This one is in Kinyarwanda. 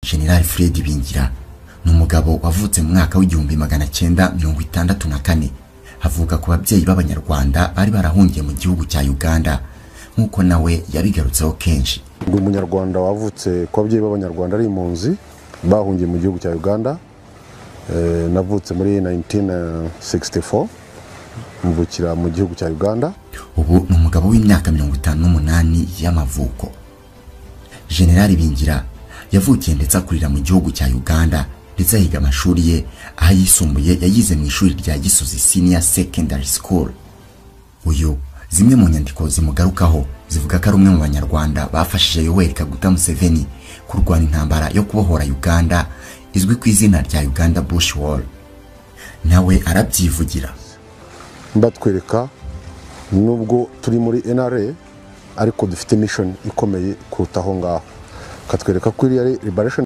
General Fred Ibingira ni umugabo wavutse mu mwaka w'igihumbi magana cyenda mirongo itandatu na kane avuka ku babyeyi b'Abanyarwanda bari barahungiye mu gihugu cya Uganda nk'uko nawe yabigarutseho kenshi ndi umunyarwanda wavutse ku babyeyi b'abanyarwanda ari impunzi bahungiye mu gihugu cya uganda Eh, navutse muri 1964 mvukira mu gihugu cya uganda ubu ni umugabo w'imyaka mirongo itanu n'umunani y'amavuko General Bingira yavukiye ndetse akurira mu gihugu cya Uganda ndetse ahiga amashuri ye aho ayisumbuye yayize mu ishuri rya Gisozi Senior Secondary School uyu zimwe mu nyandiko zimugarukaho zivuga ko ari umwe mu banyarwanda bafashije Yoweri Kaguta Museveni kurwana intambara yo kubohora Uganda izwi ku izina rya Uganda Bush War nawe arabyivugira batwereka nubwo turi muri nra ariko dufite mission ikomeye kuruta aho ngaho katwereka ko iriya liberation